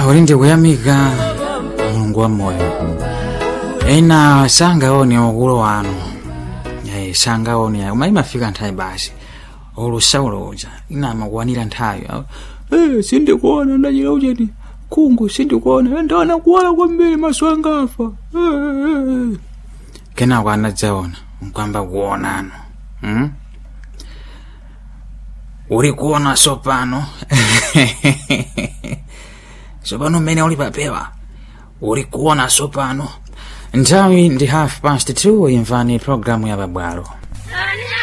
uli ndikuyamika mulungu wa moyo ena sangaone ukulu wanu Eh, sangaone koma imafika nthawi basi ulusauloja inamakuwanira nthawi Eh, sindikuona ndachita ucheti kungu sindikuona ndaona kuwala kwambiri maso angafa Eh, eh, eh. kenako anadzaona nkwamba kuonano hmm? uli kuona sopano sopano mmene uli papewa uli kuona sopano nthawi ndi half past two imvani programu ya pabwalo